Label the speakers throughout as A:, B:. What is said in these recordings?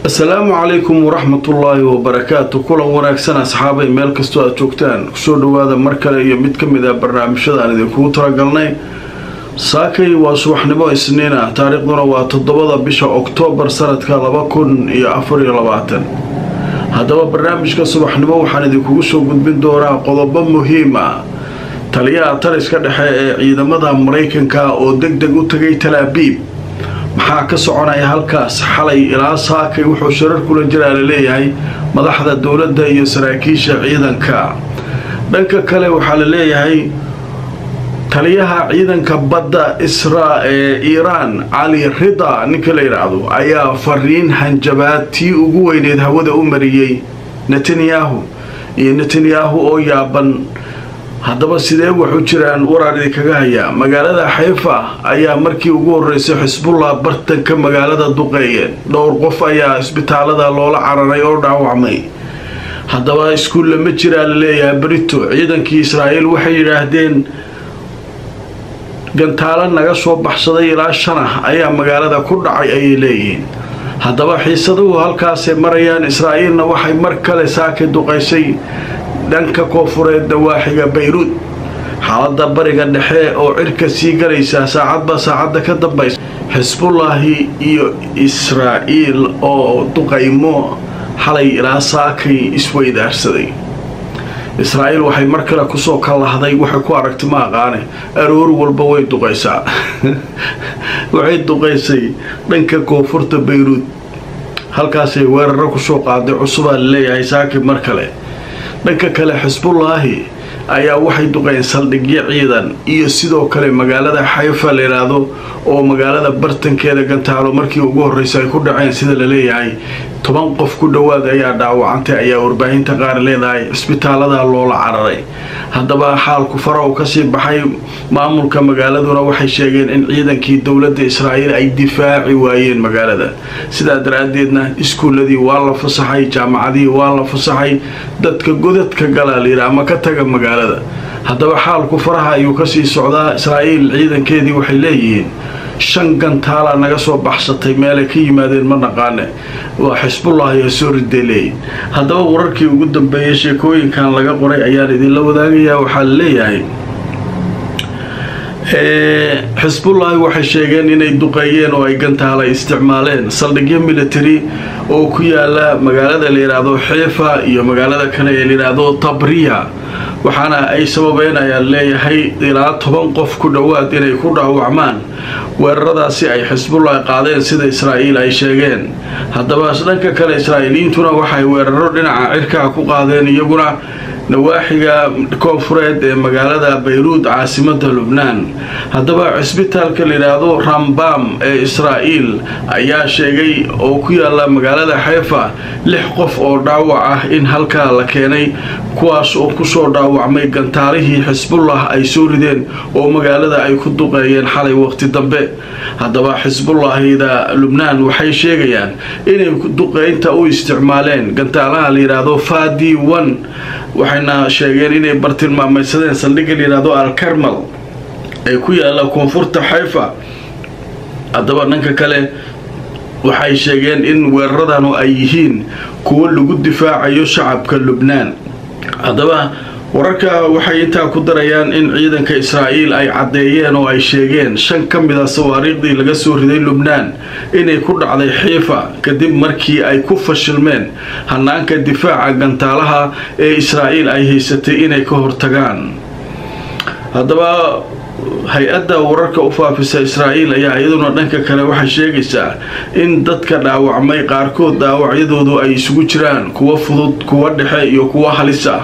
A: asalaamu calaykum waraxmatullaahi wabarakaatu kulan wanaagsan asxaabay meel kastoo aad joogtaan kusoo dhawaada mar kale iyo mid ka mid ah barnaamijyada aan idinkugu talagalnay saakay waa subaxnimo isniin ah taariikhduna waa toddobada bisha oktoobar sanadka laba kun iyo afariyo labaatan haddaba barnaamijka subaxnimo waxaan idinkugu soo gudbin doonaa qodobo muhiim ah taliyaha taliska dhexe ee ciidamada maraykanka oo deg deg u tagay talaabiib maxaa ka soconaya halkaas xalay ilaa saakay wuxuu shirar kula jiraa laleeyahay madaxda dowladda iyo saraakiisha ciidanka dhanka kale waxaa la leeyahay taliyaha ciidanka badda isra ee iiraan cali rida ninka la yidhaahdo ayaa fariin hanjabaad tii ugu weyneed hawada u mariyey netanyahu iyo netanyahu oo yaaban haddaba sidee waxu jiraan waraar idinkaga hayaa magaalada xayfa ayaa markii ugu horeysay xisbullah bartanka magaalada duqeeyeen dhowr qof ayaa isbitaalada loola cararay oo dhaawacmay haddaba iskuulla ma jiraa la leeyahay brito ciidankii israa'iil waxay yidhaahdeen gantaalo naga soo baxsaday ilaa shan ah ayaa magaalada ku dhacay ayay leeyihiin haddaba xiisaduhu halkaasay marayaan israa'iilna waxay mar kale saakay duqaysay dhanka koofureed dawaaxiga bayruud xaalada bariga dhexe oo cirka sii galaysa saacadba saacadda ka dambaysa xisbullaahi iyo israa'iil oo duqaymo xalay ilaa saakay isweydaarsaday israa'iil waxay mar kale kusoo kalahday waxay ku aragti ma aqaane aroor walba way duqaysaa waxay duqaysay dhanka koonfurta bayruud halkaasay weeraro kusoo qaaday cusubaa laleeyahay saakay mar kale dhanka kale xisbullaahi ayaa waxay duqeen saldhigyo ciidan iyo sidoo kale magaalada xayfa la yidhaahdo oo magaalada bartankeeda gantaalo markii ugu horreysay ay ku dhaceen sida la leeyahay toban qof ku dhowaad ayaa dhaawacantay ayaa warbaahinta qaar leedahay cisbitaalada loola cararay haddaba xaalku faraw kasii baxay maamulka magaaladuna waxay sheegeen in ciidankii dowladda israa'iil ay difaaci waayeen magaalada sidaa daraaddeedna iskuuladii waa la fasaxay jaamacadihii waa la fasaxay dadka godadka galaa layidhi ama ka taga magaalada haddaba xaalku faraha ayuu kasii socdaa israa'iil ciidankeedii waxay leeyihiin shan gantaala naga soo baxsatay meelay ka yimaadeen ma naqaane waa xisbullah ayaa soo riday leeyihin haddaba wararkii ugu dambeeyay sheekooyinkan laga qoray ayaan idinla wadaagayaa waxaa la leeyahay xisbullaahi waxay sheegeen inay duqeeyeen oo ay gantaala isticmaaleen saldhigyo military oo ku yaala magaalada la yidhaahdo xeefa iyo magaalada kale ee layidhaahdo tabriya waxaana ay sababeynayaan leeyahay ilaa toban qof ku dhowaad inay ku dhaawacmaan weeraradaasi ay xisbullahi qaadeen sida israa'iil ay sheegeen haddaba dhanka kale israa'iiliyiintuna waxay weeraro dhinaca cirkaa ku qaadeen iyaguna nawaaxiga koonfureed ee magaalada bayruud caasimada lubnaan haddaba cisbitaalka layidhaahdo rambam ee israa'iil ayaa sheegay oo ku yaala magaalada xeefa lix qof oo dhaawac ah in halkaa la keenay kuwaas oo kusoo dhaawacmay gantaalihii xisbullah ay soo rideen oo magaalada ay ku duqeeyeen xalay waqti dambe haddaba xisbullahida lubnaan waxay sheegayaan inay duqeynta u isticmaaleen gantaalaha layidhaahdo fadi one waxayna sheegeen inay bartilmaamaysadeen saldhigga layidhaahdo alkarmal ee ku yaala koonfurta xayfa haddaba dhanka kale waxay sheegeen in weeraradanu ay yihiin kuwo lagu difaacayo shacabka lubnaan haddaba wararka waxay intaa ku darayaan in ciidanka israa'iil ay caddeeyeen oo ay sheegeen shan ka mid a sawaariikhdii laga soo riday lubnaan inay ku dhacday xiifa kadib markii ay ku fashilmeen hanaanka difaaca gantaalaha ee israa'iil ay haysatay inay ka hortagaan haddaba hay-adda wararka u faafisa israa'iil ayaa iyaduna dhanka kale waxay sheegaysaa in dadka dhaawacmay qaarkood dhaawacyadoodu ay isugu jiraan kuwa fudud kuwa dhexe iyo kuwa halis ah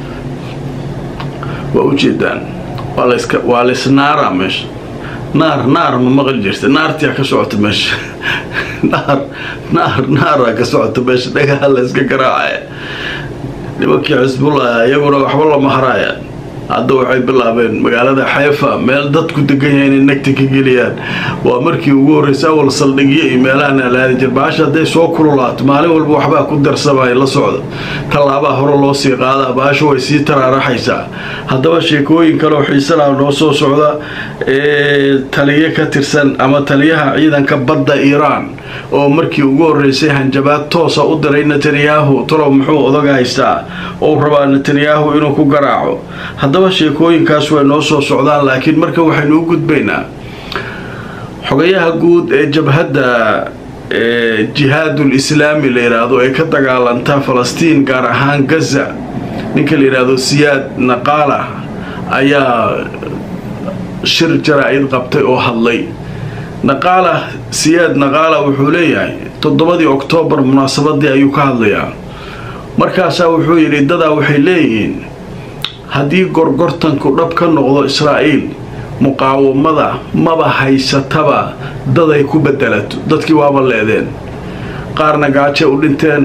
A: waa ujeedaan waa laysnaara meesha naar naar ma maqli jirta naartia ka socota meesha naar naar naara ka socota meesha dhagaha layska garaacaya nimankii xisbullah iyaguna waxba lama haraaya hadda waxay bilaabeen magaalada xeefa meel dadku degan yahay inay nagta ka geliyaan waa markii ugu horreysay awal saldhigyo iyo meelahan alaadi jir baasha hadday soo kululaato maalin walba waxbaa ku darsamaya la socda tallaabaa hore loo sii qaadaa baasha way sii taraaraxaysaa haddaba sheekooyin kaleoo xiisanaa noo soo socda ee taliyo ka tirsan ama taliyaha ciidanka badda iiraan oo markii ugu horreysay hanjabaad toosa u diray netanyahu talow muxuu odaga haystaa ou rabaa netanyahu inuu ku garaaco haddaba sheekooyinkaas way noo soo socdaan laakiin marka waxaynu u gudbaynaa xogayaha guud ee jabhadda jihaadul islaami la yidhaahdo ee ka dagaalanta falastiin gaar ahaan gaza ninka la yidhaahdo siyaad naqaala ayaa shir jaraa-id qabtay oo hadlay naqaala siyaad naqaala wuxuu leeyahay toddobadii oktoobar munaasabadii ayuu ka hadlayaa markaasaa wuxuu yidhi dadaa waxay leeyihiin haddii gorgortanku dhab ka noqdo israa'iil muqaawamada maba haysataba daday ku bedelato dadkii waaba leedeen qaarna gaaje u dhinteen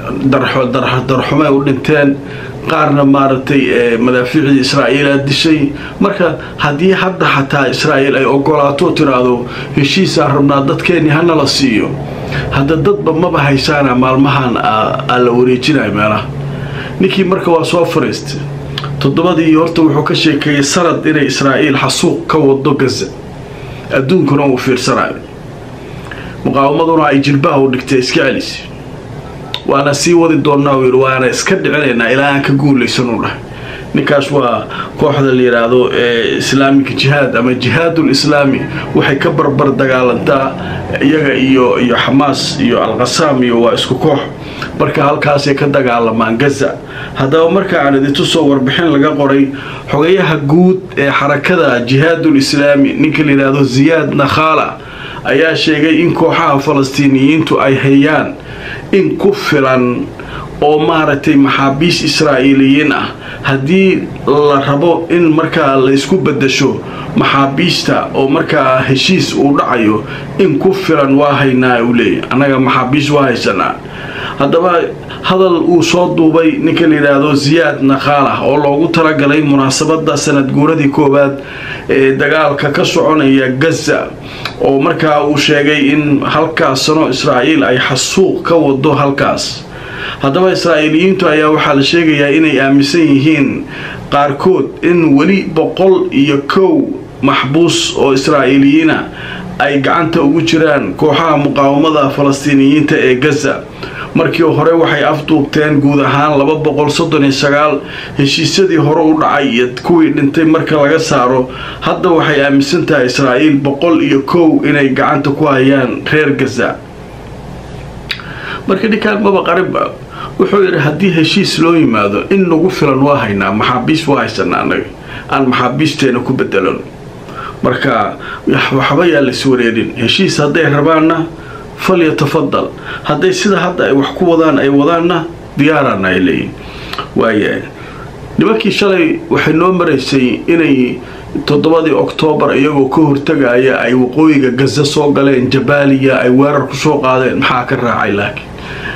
A: darxumay u dhinteen qaarna maaragtay madaafiicdii israa'iilaa dishay marka haddii hadda xataa israa'iil ay ogolaato tiraahdo heshiisaan rabnaa dadkeennii hanala siiyo hadda dadba maba haysaana maalmahan aa la wareejinaya meelaha ninkii marka waa soo fariistay toddobadii horta wuxuu ka sheekeeyey sanad inay israa'iil xasuuq ka wado gaza adduunkuna uu fiirsanayo muqaawamaduna ay jilbaha u dhigtay iska celisi waana sii wadi doonnaa uu yidhi waana iska dhicinaynaa ilaa aan ka guulaysan u dhahay ninkaas waa kooxda la yidhaahdo ee islaamika jihaad ama jihaadul islaami waxay ka barbar dagaalantaa iyaga iyo iyo xamaas iyo alqasaam iyo waa isku koox marka halkaasay ka dagaalamaan gaza haddaba marka aan idintu soo warbixin laga qoray xogayaha guud ee xarakada jihaadul islaami ninka la yidhaahdo ziyaad nakhala ayaa sheegay in kooxaha falastiiniyiintu ay hayaan in ku filan oo maaragtay maxaabiis israa'iiliyiin ah haddii la rabo in markaa laysku bedasho maxaabiista oo markaa heshiis uu dhacayo in ku filan waa haynaa uu leeyahy annaga maxaabiis waa haysanaa haddaba hadal uu soo duubay ninka la yidhaahdo ziyaad nakhalah oo loogu talagalay munaasabada sanad guuradii koowaad ee dagaalka ka soconaya gaza oo markaa uu sheegay in halkaas sano israa'iil ay xasuuq ka wado halkaas haddaba israa'iiliyiintu ayaa waxaa la sheegayaa inay aaminsan yihiin qaarkood in weli boqol iyo kow maxbuus oo israa'iiliyiina ay gacanta ugu jiraan kooxaha muqaawamada falastiiniyiinta ee gaza markii hore waxay afduubteen guud ahaan laba boqol soddon iyo sagaal heshiisyadii hore u dhacay iyo kuwii dhintay marka laga saaro hadda waxay aaminsan tahay israa'iil boqol iyo kow inay gacanta ku hayaan reer gaza marka ninkaan maba qarinba wuxuu yidhi haddii heshiis loo yimaado in nagu filan waa haynaa maxaabiis waa haysanaa annaga aan maxaabiisteena ku bedelano marka waxba yaa lais wareerin heshiis hadday rabaanna falyatafadal hadday sida hadda ay wax ku wadaan ay wadaanna diyaarana ay leeyihin waaya nimankii shalay waxay noo maraysay inay toddobadii oktoobar iyagoo ka hortagaya ay waqooyiga gaza soo galeen jabaaliya ay weerar ku soo qaadeen maxaa ka raacay laakiin